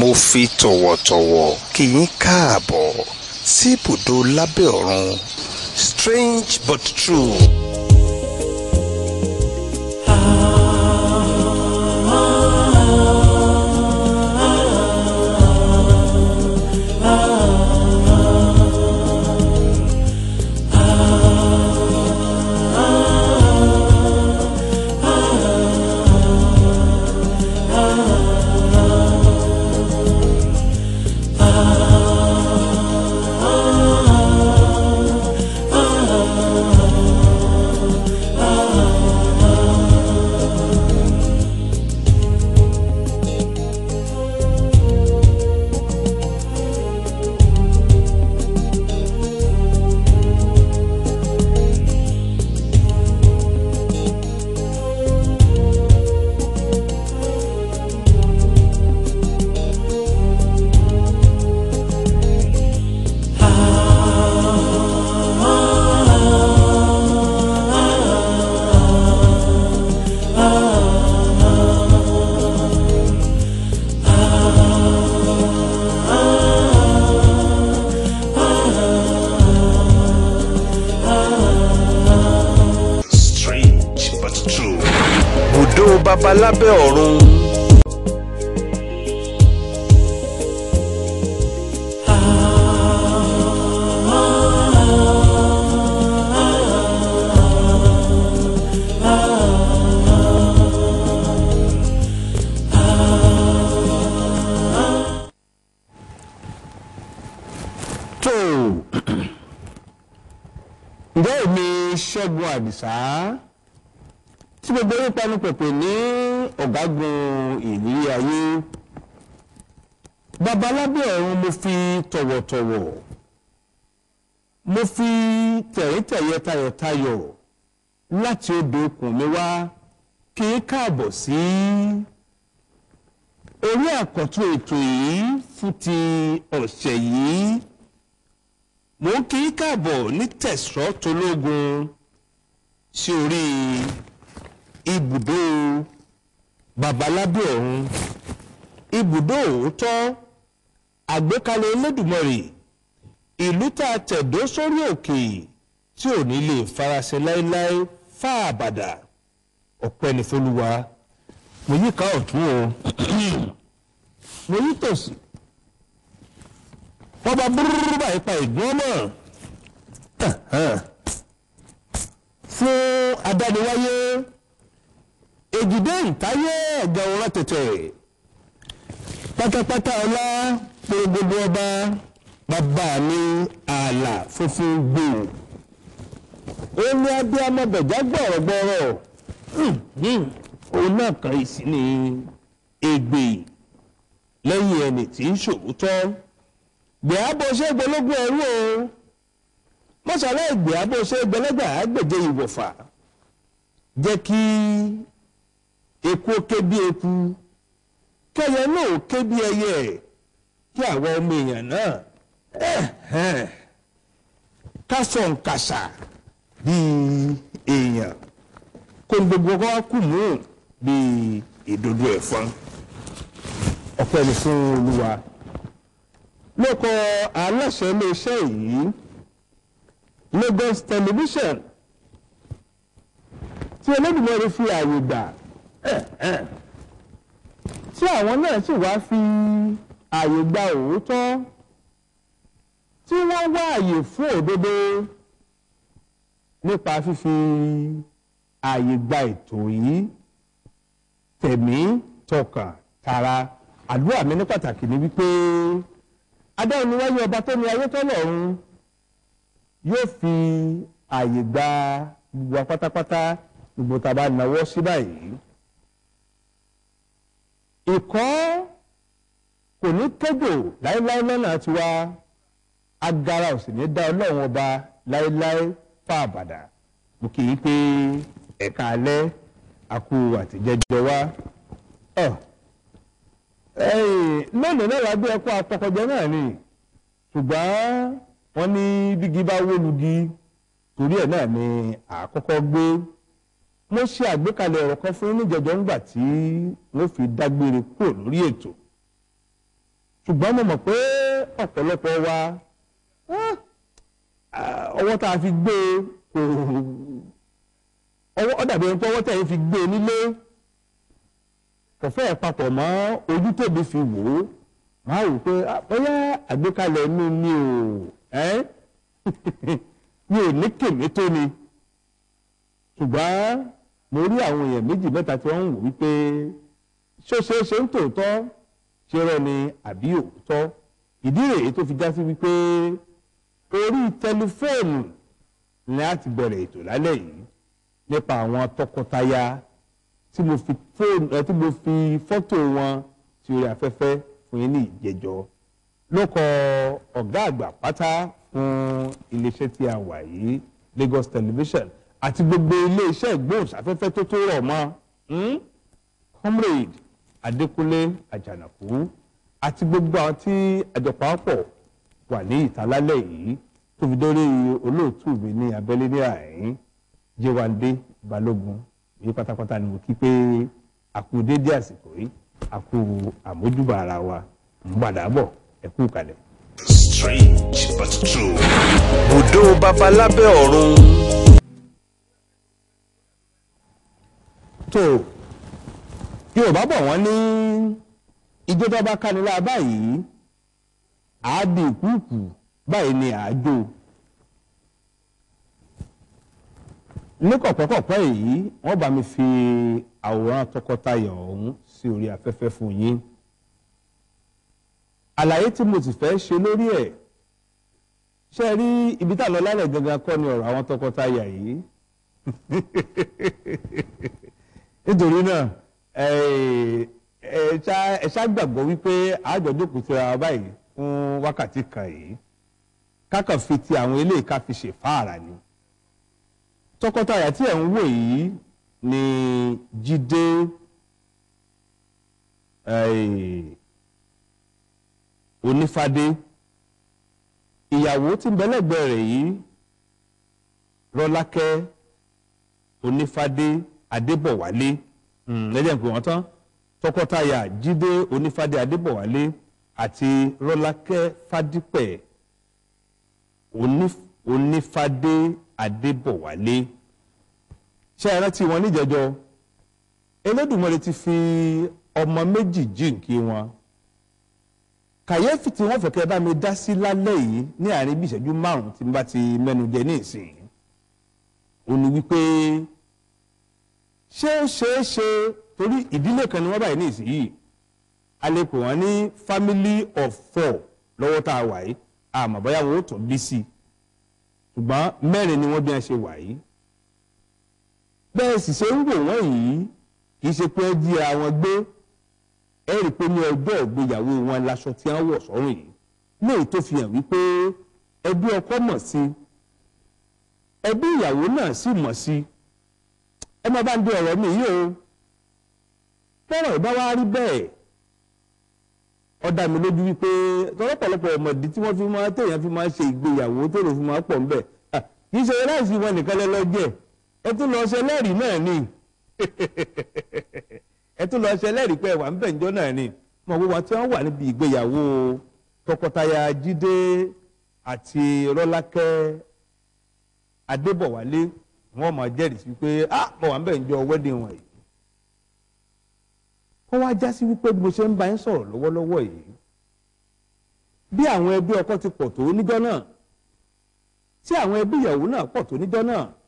mo fi tọ̀wọ̀tọ̀wọ̀ kí yín káàbọ̀ sí ibùdó lábẹ́ ọ̀run strange but true. strange but true. bùdó babalábẹ́ ọ̀run. tó ǹjẹ́ èmi ṣẹ́gun àdìsá tí gbogbo yín panu pẹ̀pẹ̀ ní ọ̀gágun ìrírí ayé babalábẹ́ ọ̀run mo fi tọ̀wọ̀tọ̀wọ̀ mo fi tẹ̀ríntẹ̀yẹ tayọ̀tayọ̀ láti odò okùn mi wá kí n káàbọ̀ sí orí àkọ́tún ètò yìí fún ti ọ̀sẹ̀ yìí mo ń kí í káàbọ̀ ní tẹ̀sán tológun sí orí ibùdó babalábẹ́ ọ̀run ibùdó òótọ́ àgbékalẹ̀ Olódùmarè ìlú tá a tẹ̀dó sórí òkè tí ò ní lè farasin láéláé fáàbàdà ọpẹ́ ní fọlúwa mo yí ká ọ̀tún o mo yí tòsí wọ́n bá búrúrú báyìí pa ìgbọ́n mọ̀ fún adániwáyé èjìdé ìtayé ẹ̀gà òran tètè pátápátá ọlá gbogbo ọba bàbá mi ààlà funfun gbòò ó ní abiyamọ bẹ̀já gbọ̀rọ̀gbọ̀rọ̀ òun náà kàn í sí ní ègbè lẹ́yìn ẹni tí ń ṣòwòtọ́ gbẹ̀ábọ̀ ṣe gbẹlógún ẹrú o mọ́sálẹ̀ gbẹ̀ábọ̀ ṣe gbẹlẹ́gbà àgbèjẹ ìwọ̀fà jẹ́ kí eku ó ké bí eku kẹyẹ náà ó ké bí ẹyẹ kí àwọn ọmọ èèyàn náà ẹ̀hẹ́n, ká sọ nkàṣà bíi èèyàn kó ní gbogbo ọkọ kù mú bíi ìdodo ẹ̀fọn ọpẹ́ ni fún olúwa lóko aláṣẹ iléeṣẹ́ yìí Lagos television tí Olódùmarè fi ààyè gbà tí àwọn náà sì wá fi ààyè gba òótọ́ tí wọ́n wá ààyè fún òdodo nípa fífi ààyè gba ètò yìí tẹ̀mí tọkàn tara àdúrà mi ní pàtàkì ni wípé adáhùn ni wáyé ọba tó ní ayé tọ́lọ́run yóò fi ààyè gba gbogbo wa pátápátá gbogbo tá a bá nawọ́ sí báyìí. ìkọ́ kò ní kéjò láéláé lọ́nà tiwa agara ò sì ní dá ọlọ́run ọba láéláé fà àbàdà mo kì í pé ẹ̀ka alẹ́ àkú àtijẹ́jẹ́ wa. Oh lónìí náà wàá bí ẹkọ apọkọjẹ náà ni ṣùgbọ́n wọ́n ní bígi bá wó lugi torí ẹ̀ náà ni àkọ́kọ́ gbé mo ṣe àgbékalẹ̀ ọ̀rọ̀ kan fún níjẹ̀jọ́ ńgbà tí wọ́n fi dágbére kúrò lórí ètò ṣùgbọ́n mo mọ̀ pé ọ̀pọ̀lọpọ̀ wa ọwọ́ tá a fi gbé kò ọwọ́ ọ̀dàbí ẹni pé ọwọ́ tẹ̀ ń fi gbé nílé kò fẹ́ papọ̀ mọ́ ojú tóbi fi wò ó máa wò pé bóyá àgbékalẹ̀ inú mi ò mi ò ní kèmí tó ni ṣùgbọ́n mo rí àwọn èèyàn méjì mẹ́ta tí wọ́n ń wò wípé ṣó ṣeé ṣe ń tòótọ́ ṣe rọ ni àbí òótọ́ ìdí rèé tó fi já sí wípé orí tẹlifóònù ni a ti bẹ̀rẹ̀ ètò lálẹ́ yìí nípa àwọn tọkọtaya tí mo fi fóònù ẹ tí mo fi fọ́tò wọn sí orí afẹ́fẹ́ fún yín ní ìjẹjọ lókọ ọ̀gá àgbà pátá fún iléeṣẹ́ tí a wà yìí Lagos Television àti gbogbo iléeṣẹ́ ìgbóhùnsáfẹ́fẹ́ tó tó rọ̀ mọ́ comrade Adékúnlé Àjànàkú àti gbogbo àwọn tí àjọpọ̀ wà ní ìtàlálẹ̀ yìí tó fi dórí olóòtú mi ní abẹ́lé ní àyín Yéwándé Balógun ní pátápátá ni mo kí pé àkú dédé àsìkò yìí àkú àmójúbà ara wa ń padà bọ̀ ẹ kú kalẹ̀. strange but true. bùdó babalábẹ́ ọ̀run. tó yorùbá bọ̀ wọ́n ní ijó tó bá káni láà báyìí àádì ìkúùkù báyìí ni àájò ní kọ̀pẹ́kọ̀pẹ́ yìí wọ́n bá mi fi àwòrán tọkọtaya ọ̀hún sí orí afẹ́fẹ́ fún yín àlàyé tí mo sì fẹ́ ṣe lórí ẹ̀ ṣe rí ibi tá a lọ lálẹ́ gangan kọ́ ni ọ̀rọ̀ àwọn tọkọtaya yìí nítorí náà ẹ ṣá gbàgbọ́ wípé àjọjókòó ti ra báyìí fún wákàtí kan yìí kákan fi ti àwọn eléyìí ká fi ṣe fáàrà ni tọkọtaya tí ẹ̀ ń wò yìí ni Jídé Onífádé ìyàwó tí ń bẹ lẹ́gbẹ̀ẹ́ rẹ̀ yìí Rọ́lákẹ́ Onífádé Adébọ̀wálé lẹ́jẹ̀ ń pè wọ́n tán tọkọtaya Jídé Onífádé Adébọ̀wálé àti Rọ́lákẹ́ Fádípẹ̀ Onífádé Adébọ̀wálé ṣé ẹ rántí wọn níjẹjọ Elédùmarè ti fi ọmọ méjì jíǹkí wọn kàyéfì tí wọ́n fẹ́ kẹ́ bá mi dá sí lálẹ́ yìí ní àárín bí ìṣẹ́jú márùn tí n bá ti mẹ́nu jẹ ní ìsìn ó ní wípé ṣé ó ṣeé ṣe torí ìdílé kan ni wọ́n báyìí ní ìsìn yìí a lè pè wọ́n ní family of four lọ́wọ́ tá a wà yìí àmọ́ bóyá wọn ó tún bí sí i ṣùgbọ́n mẹ́rin ni wọ́n bí wọ́n ṣe wà yìí bẹ́ẹ̀ sì ṣe ń wò wọ́n yìí kì í ṣe pé ẹ jíra wọn gbé ẹ rí i pé ní ọjọ́ ìgbéyàwó wọn laṣọ tí wọ́n wọ̀ sọ́rùn yìí léyìí tó fi hàn wípé ẹbí ọkọ mọ̀ sí ẹbí ìyàwó náà sì mọ̀ sí ẹ má bá ń dé ọ̀rọ̀ mi yìí o tọ́rọ̀ ìbá wa rí bẹ́ẹ̀ ó dá mi lójú wípé tọ́lọ́pọ̀lọpọ̀ ọmọdé tí wọ́n fi máa téèyàn fi máa ṣe ìgbéyàwó tó lè fi máa pọ̀ ńbẹ̀ kì í ṣe láìsí wọn nìkan lẹ́lọ́jẹ́ ẹ tún lọ ṣe lẹ́rìí náà ni ẹ tún lọ ṣe lẹ́rìí pé ẹ̀wà ń bẹ̀ ńjọ́ náà ni mọ̀ gbogbo tí wọ́n wà níbi ìgbéyàwó tọkọtaya Jídé àti Rọ́lákẹ́ Adébọ̀wálé wọ́n máa jẹ́rìí sí pé ah mọ̀ wà ń bẹ̀ ńjọ́ wedding wọn yìí kó wá já sí wípé bí mo ṣe ń bá yín sọ̀rọ̀ lọ́wọ́lọ́wọ́ yìí bí àwọn ẹbí ọkọ ti pọ̀ tó níjọ́ náà tí àwọn ẹbí ìyàwó náà pọ̀ tó níjọ́ náà